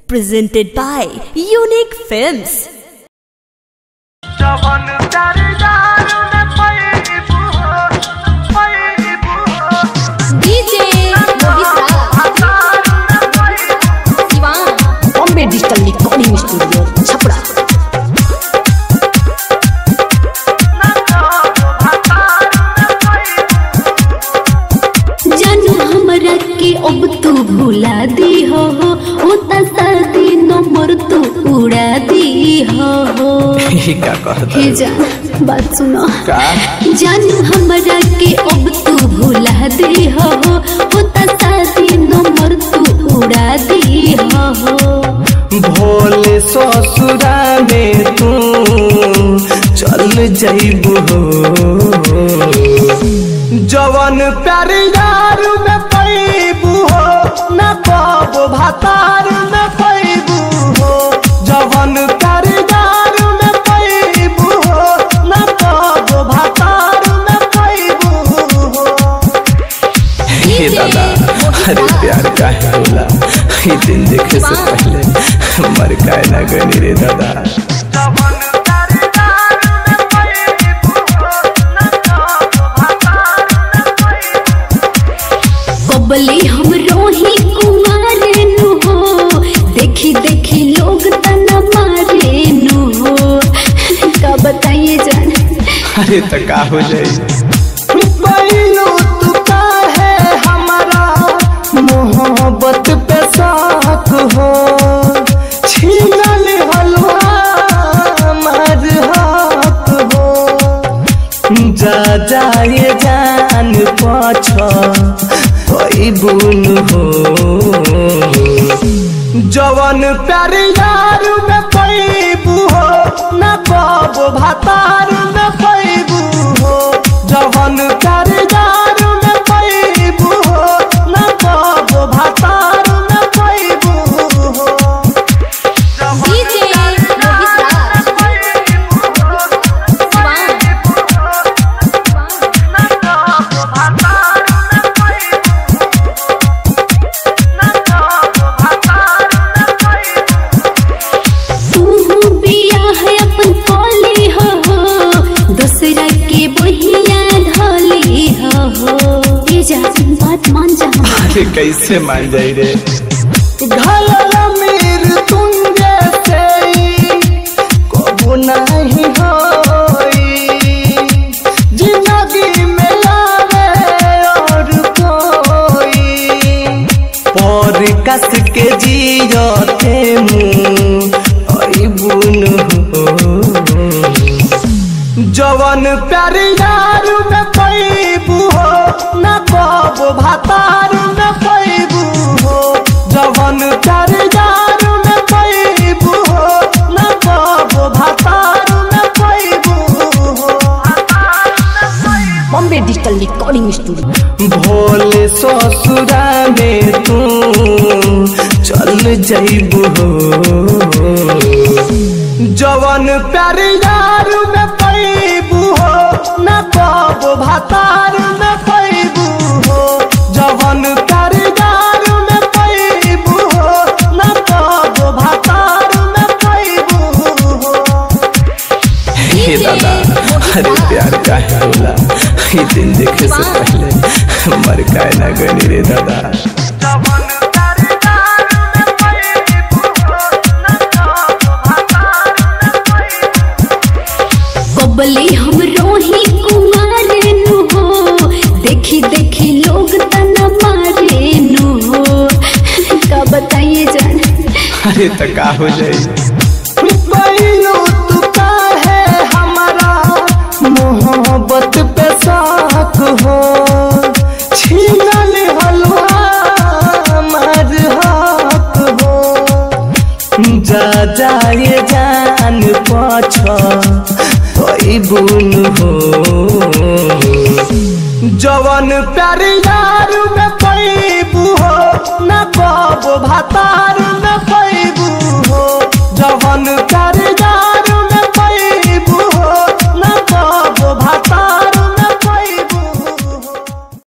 presented by Unique Films. जवन प्यार यार न पैबू हो पैबू हो डीजे हजार न पैबू Siwan Bombay digital recording studio Chhapra न जानो हजार न पैबू जानू हमरा के अब तू भुला दी हो ओ शादी नंबर तू उड़ा दी हो का कहता हे जान बात सुनो का जानू हमरा के अब तू भुला दी हो ओ शादी नंबर तू उड़ा दी हो भोले ससुरा में तू चल जइबू हो जवन प्यार यार में पैबू हो न पाबो भातार में पैबू हो जवन प्यार यार में पैबू हो न पाबो भातार में पैबू हो हे दादा अरे प्यार काहे होला ये दिन देखे से पहले मर काहे ना गनी रे दादा जवन प्यार यार न पैबू हो न जानो हजार न पैबू बबली हम रोही कुमारे नु हो देखी देखी लोग तना मारे नु हो का बताइए जान अरे तो का हो जाई बैलो तू काहे हमारा मोहब्बत पे साथ हो छीनल हलवा हमार हाथ हो जा जाए जान पाछ कोई बुन हो जवन प्यार यार में पैबू हो न पाबो भातार में पैबू हो जवन प्यार यार में पैबू हो न पाबो भातार में पैबू हो डीजे रोहित राज तू बिया है अपन कोली हो दूसरा के बहिया ढोली हो ये जा बात मान जा अरे कैसे मान जाई रे घायल मीर तुंगे से कबू नहीं होई जिंदगी में लावे और कोई पर कस के जियते मुँह बुन हो जवन प्यार यार में पैबू हो न पाबो भातार में पैबू हो जवन प्यार यार में पैबू हो न पाबो भातार में पैबू हो बॉम्बे डिजिटल रिकॉर्डिंग स्टूडियो भोले ससुरा में तू चल जइबू हो जवन प्यार यार में पैबू हो न पाबो भातार में पैबू हो जवन प्यार यार में पैबू हो न पाबो भातार में पैबू हो हे दादा अरे प्यार काहे होला ये दिन देखे से पहले मर काहे ना गनी रे दादा बबली हम रोही कुमारे नु हो देखी देखी लोग तना मारे नु हो का बताइए जान अरे तो का हो जाई बैलो तू काहे हमारा मोहब्बत पे साथ हो छीनल हलवा हमार हाथ हो जा जाए जान पाछ कोई बुन हो जवन प्यार यार में पैबू हो न पाबो भातार में